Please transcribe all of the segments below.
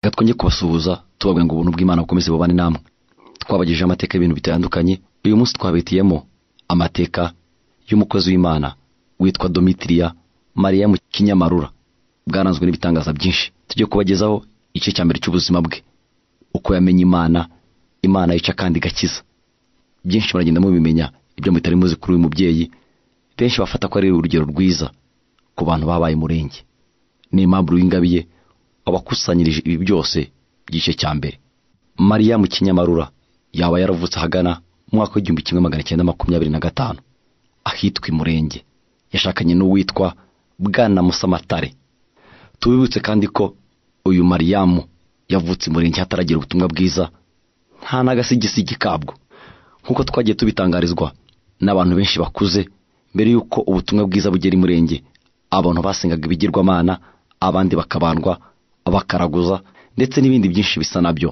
reka twongere kubasuhuza tubabwira ngo ubuntu bw'Imana bukomeze bubane namwe twabagejeje amateka y'ibintu bitandukanye uyu munsi twabitiyemo amateka y'umukozi w'Imana witwa Domitiriya Mariya mu kinyamarura bwaranzwe n'ibitangaza byinshi tujye kubagezaho igice cya mbere cy'ubuzima bwe uko yamenye Imana Imana yica kandi igakiza byinshi muragenda mubimenya ibyo mutari muzi kuri uyu mubyeyi benshi bafata ko ari urugero rwiza ku bantu babaye umurenge ni impamvu w'ingabiye abakusanyirije ibi byose by'igice cya mbere mariya mu kinyamarura yaba yaravutse ahagana mu mwaka w'igihumbi kimwe magana cyenda makumyabiri na gatanu ahitwa imurenge yashakanye n'uwitwa bwana musamatare tubibutse kandi ko uyu mariyamu yavutse imurenge hataragira ubutumwa bwiza nta n'agasigisigi kabwo nk'uko twagiye tubitangarizwa n'abantu benshi bakuze mbere y'uko ubutumwa bwiza bugera imurenge abantu basengaga ibigirwamana abandi bakabandwa bakaraguza ndetse n'ibindi byinshi bisa nabyo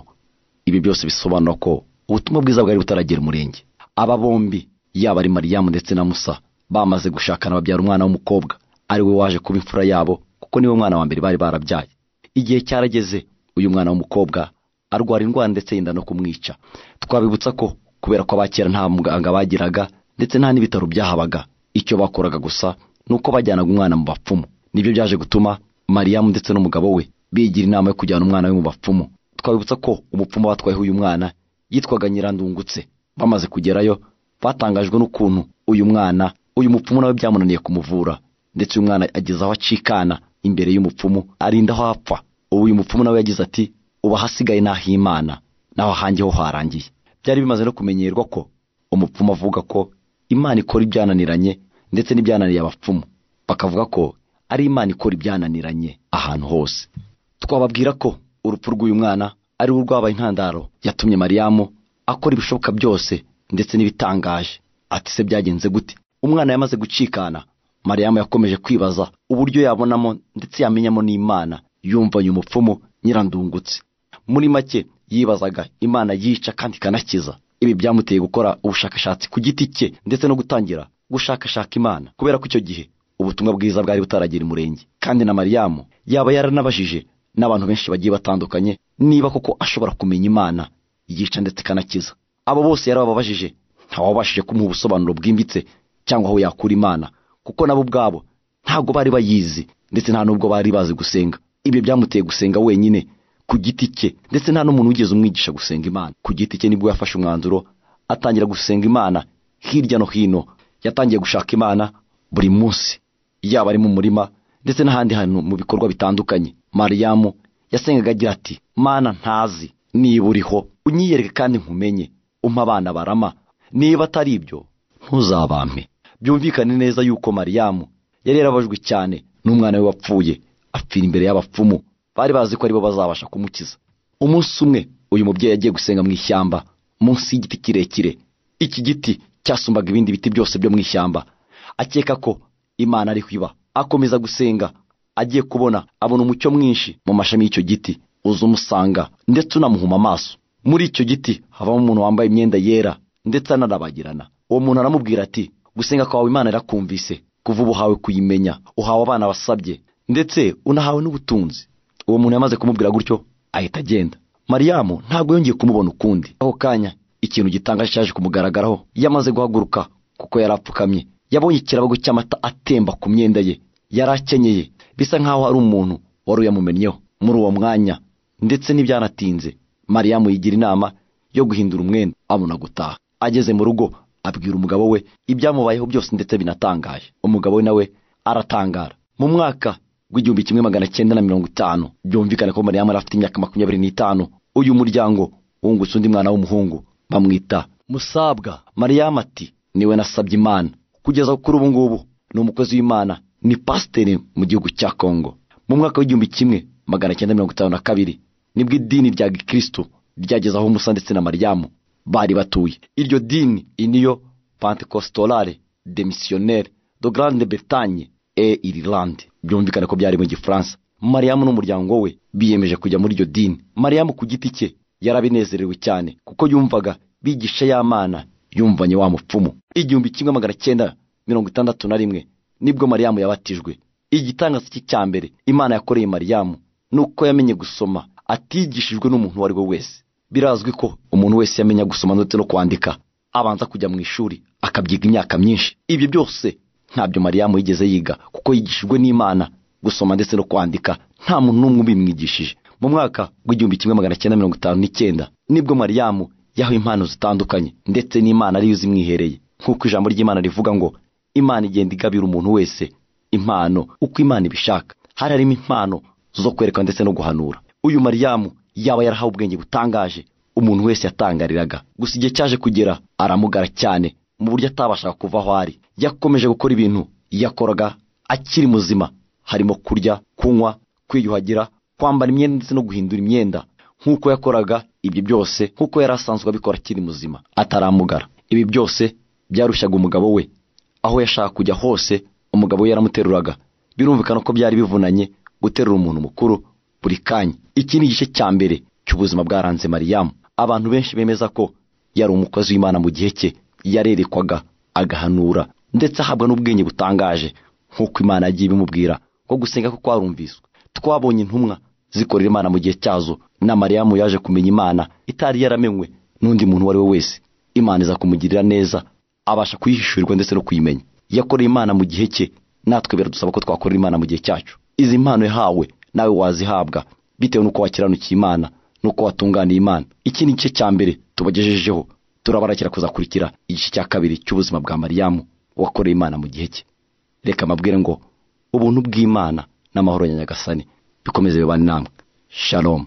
ibi byose bisobanura ko ubutumwa bwiza bwari butaragera umurenge aba bombi yaba ari mariyamu ndetse na musa bamaze gushakana babyara umwana w'umukobwa ari we waje kuba imfura yabo kuko niwe mwana wa mbere bari barabyaye igihe cyarageze uyu mwana w'umukobwa arwara indwara ndetse yenda no kumwica twabibutsa ko kubera ko abakera nta muganga bagiraga ndetse nta n'ibitaro byahabaga icyo bakoraga gusa ni uko bajyanaga umwana mu bapfumu nibyo byaje gutuma mariyamu ndetse n'umugabo we bigira inama yo kujyana umwana we mu bapfumu twabibutsa ko umupfumu batwayeho uyu mwana yitwaga nyirandungutse bamaze kugerayo batangajwe n'ukuntu uyu mwana uyu mupfumu nawe byamunaniye kumuvura ndetse uyu mwana ageze aho acikana imbere y'umupfumu arinda aho apfa ubu uyu mupfumu nawe yagize ati ubu ahasigaye n'ahimana naho ahange ho harangiye byari bimaze no kumenyerwa ko umupfumu avuga ko imana ikora ibyananiranye ndetse n'ibyananiye abapfumu bakavuga ko ari imana ikora ibyananiranye ahantu hose twababwira ko urupfu rw'uyu mwana ari we rwabaye intandaro yatumye mariyamu akora ibishoboka byose ndetse n'ibitangaje ati se byagenze gute umwana yamaze gucikana mariyamu yakomeje kwibaza uburyo yabonamo ndetse yamenyamo n'imana yumva uyu mupfumu nyirandungutse muri make yibazaga imana yica kandi ikanakiza ibi byamuteye gukora ubushakashatsi ku giti cye ndetse no gutangira gushakashaka imana kubera ko icyo gihe ubutumwa bwiza bwari butaragera umurenge kandi na mariyamu yaba yaranabajije n'abantu benshi bagiye batandukanye niba koko ashobora kumenya imana yica ndetse ikanakiza abo bose yarababajije ntawabashije kumuha ubusobanuro bwimbitse cyangwa aho yakura imana kuko nabo ubwabo ntabwo bari bayizi ndetse nta n'ubwo bari bazi gusenga ibyo byamuteye gusenga wenyine ku giti cye ndetse nta n'umuntu wigeze umwigisha gusenga imana ku giti cye nibwo yafashe umwanzuro atangira gusenga imana hirya no hino yatangiye gushaka imana buri munsi yaba ari mu murima ndetse n'ahandi hantu mu bikorwa bitandukanye mariyamu yasengaga agira ati mana ntazi niba uriho unyiyereke kandi nkumenye umpa abana barama niba atari ibyo ntuzabampe byumvikane neza yuko mariyamu yari yarabajwe cyane n'umwana we wapfuye apfira imbere y'abapfumu bari bazi ko aribo bazabasha kumukiza umunsi umwe uyu mubyeyi yagiye gusenga mu ishyamba munsi y'igiti kirekire iki giti cyasumbaga ibindi biti byose byo mu ishyamba akeka ko imana ariho iba akomeza gusenga agiye kubona abona umucyo mwinshi mu mashami y'icyo giti uza umusanga ndetse unamuhuma amaso muri icyo giti havamo umuntu wambaye imyenda yera ndetse anarabagirana uwo muntu aramubwira ati gusenga kwawe imana irakumvise kuva ubu uhawe kuyimenya uhawe abana basabye ndetse unahawe n'ubutunzi uwo muntu yamaze kumubwira gutyo ahita agenda mariyamu ntabwo yongeye kumubona ukundi aho kanya ikintu gitangaje cyaje kumugaragaraho yamaze guhaguruka kuko yari apfukamye yabonye ikirabago cy'amata atemba ku myenda ye yari akenyeye bisa nk'aho hari umuntu wari uyamumennyeho muri uwo mwanya ndetse ntibyanatinze mariyamu yigira inama yo guhindura umwenda abona gutaha ageze mu rugo abwira umugabo we ibyamubayeho byose ndetse binatangaje umugabo we nawe aratangara mu mwaka w'igihumbi kimwe magana cyenda na mirongo itanu byumvikane ko mariyamu yari afite imyaka makumyabiri n'itanu uyu muryango wungutse undi mwana w'umuhungu bamwita musabwa mariyamu ati niwe nasabye imana kugeza kuri ubu ngubu ni umukozi w'imana ni pasiteri mu gihugu cya kongo mu mwaka w'igihumbi kimwe magana cyenda mirongo itanu na kabiri nibwo idini rya gikristo ryageze aho musa ndetse na mariyamu bari batuye iryo dini iniyo pantekositorale demisiyoneri do grande bretagne e irilande byumvikane ko byari mu gifaransa mariyamu n'umuryango we biyemeje kujya muri iryo dini mariyamu ku giti cye yarabinezerewe cyane kuko yumvaga bigisha y'amana yumvanye wa mupfumu igihumbi kimwe magana cyenda mirongo itandatu na rimwe nibwo mariyamu yabatijwe igitangaza cye cya mbere imana yakoreye mariyamu ni uko yamenye gusoma atigishijwe n'umuntu uwo ari we wese birazwi ko umuntu wese yamenya gusoma ndetse no kwandika abanza kujya mu ishuri akabyiga imyaka myinshi ibyo byose ntabyo mariyamu yigeze yiga kuko yigishijwe n'imana gusoma ndetse no kwandika nta muntu n'umwe ubimwigishije mu mwaka w'igihumbi kimwe magana cyenda mirongo itanu n'icyenda nibwo mariyamu yahawe impano zitandukanye ndetse n'imana ariyo zimwihereye nk'uko ijambo ry'imana rivuga ngo imana igenda igabira umuntu wese impano uko imana ibishaka hari harimo impano zo kwerekana ndetse no guhanura uyu mariyamu yaba yarahawe ubwenge butangaje umuntu wese yatangariraga gusa igihe cyaje kugera aramugara cyane mu buryo atabashaga kuva aho ari yakomeje gukora ibintu yakoraga akiri muzima harimo kurya kunywa kwiyuhagira kwambara imyenda ndetse no guhindura imyenda nk'uko yakoraga ibyo byose nk'uko yari asanzwe abikora akiri muzima ataramugara ibi byose byarushaga umugabo we aho yashaka kujya hose umugabo we yaramuteruraga birumvikana ko byari bivunanye guterura umuntu mukuru buri kanya iki ni igice cya mbere cy'ubuzima bwaranze mariyamu abantu benshi bemeza ko yari umukozi w'imana mu gihe cye yarerekwaga agahanura ndetse ahabwa n'ubwenge butangaje nk'uko imana yagiye ibimubwira ko gusenga ko kwarumviswe twabonye intumwa zikorera imana mu gihe cyazo na mariyamu yaje kumenya imana itari yaramenywe n'undi muntu uwo ari we wese imana iza kumugirira neza abasha kuyihishurirwa ndetse no kuyimenya yakoreye imana mu gihe cye natwe biradusaba ko twakorera imana mu gihe cyacu izi mpano yahawe nawe wazihabwa bitewe n'uko wakiranukiye imana n'uko watunganiye imana iki ni igice cya mbere tubagejejeho turabarakira kuzakurikira igice cya kabiri cy'ubuzima bwa mariyamu wakoreye imana mu gihe cye reka amabwire ngo ubuntu bw'imana n'amahoro ya nyagasani bikomeze bibane namwe shalom